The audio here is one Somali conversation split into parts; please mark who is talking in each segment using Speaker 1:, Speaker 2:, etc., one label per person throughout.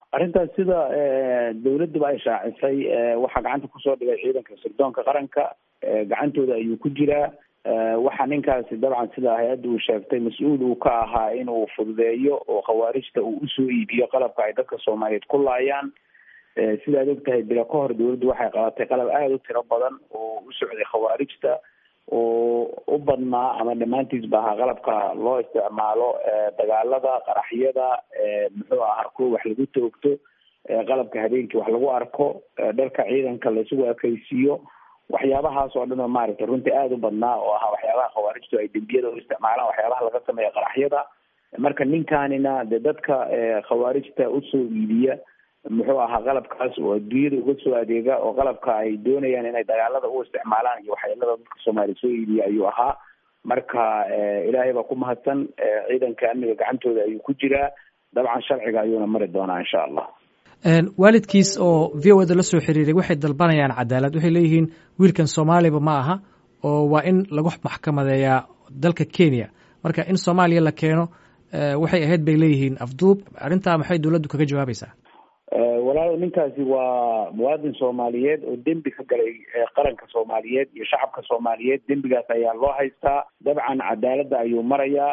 Speaker 1: arrintaas sida dawladduba ay shaacisay waxaa gacanta kusoo dhigay ciidanka sirdoonka qaranka gacantooda ayuu ku jiraa waxaa ninkaasi dabcan sida hay-adda uu sheegtay mas-uul uu ka ahaa inuu fududeeyo oo khawaarijta uu usoo iibiyo qalabka ay dadka soomaaliyeed ku laayaan sidaad og tahay bila ka hor dawladdu waxay qabatay qalab aada u tiro badan oo u socday khawaarijta oo u badnaa ama dhammaantiisba ahaa qalabka loo isticmaalo dagaalada qaraxyada muxuu ahaa kuwa wax lagu toogto qalabka habeenkii wax lagu arko dharka ciidanka la isugu ekaysiiyo waxyaabahaas oo dhan oo maaragtay runtii aada u badnaa oo ahaa waxyaabaha khawaarijtu ay dembiyada u isticmaalaan waxyaabaha laga sameeya qaraxyada marka ninkanina de dadka khawaarijta usoo iibiya muxuu ahaa qalabkaas oo adduunyada uga soo adeega oo qalabka ay doonayaan inay dagaalada u isticmaalaan iyo waxyeelada dadka soomaaliya soo iibiya ayuu ahaa marka ilaahay baa ku mahadsan ciidanka amniga gacantooda ayuu ku jiraa dabcan sharciga ayuuna mari doonaa insha allah
Speaker 2: waalidkiis oo v o eda la soo xiriiray waxay dalbanayaan cadaalad waxay leeyihiin wiilkan soomaaliba ma aha oo waa in lagu maxkamadeeyaa dalka kenya marka in soomaaliya la keeno waxay ahayd bay leeyihiin afduub arrintaa maxay dowladdu kaga jawaabaysaa
Speaker 1: walaal ninkaasi waa muwaadin soomaaliyeed oo dembi ka galay qaranka soomaaliyeed iyo shacabka soomaaliyeed dembigaas ayaa loo haystaa dabcan cadaaladda ayuu marayaa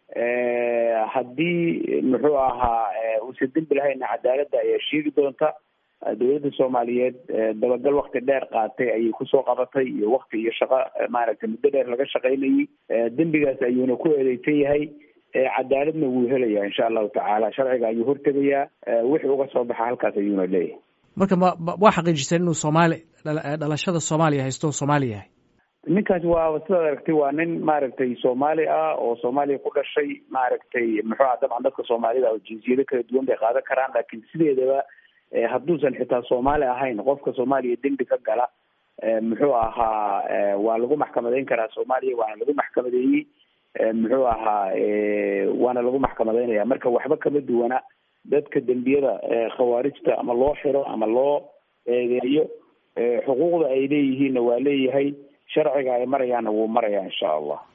Speaker 1: haddii muxuu ahaa uusan dembi lahayna cadaaladda ayaa sheegi doonta dowladda soomaaliyeed dabagal wakti dheer qaatay ayay kusoo qabatay iyo wakti iyo shaqo maaragtay muddo dheer laga shaqaynayay dembigaas ayuuna ku eedeysan yahay cadaaladna wuu helayaa insha allahu tacaala sharciga ayuu hortegayaa wixii uga soo baxa halkaas ayuuna leeyahay
Speaker 2: marka ma waa xaqiijiseen inuu soomaali dhalashada soomaaliya haysto soomaali yahay
Speaker 1: ninkaasi waa sidaad aragtay waa nin maaragtay soomaali ah oo soomaaliya ku dhashay maaragtay muxuu aha dabcan dadka soomaalida oo jinsiyado kala duwan bay qaadan karaan laakiin sideedaba hadduusan xitaa soomaali ahayn qofka soomaaliya dembi ka gala muxuu ahaa waa lagu maxkamadeyn karaa soomaaliya waana lagu maxkamadeeyey muxuu ahaa waana lagu maxkamadeynaya marka waxba kama duwana dadka dembiyada khawaarijta ama loo xiro ama loo eedeeyo xuquuqda ay leeyihiinna waa leeyahay sharciga ay marayaanna wuu marayaa insha allah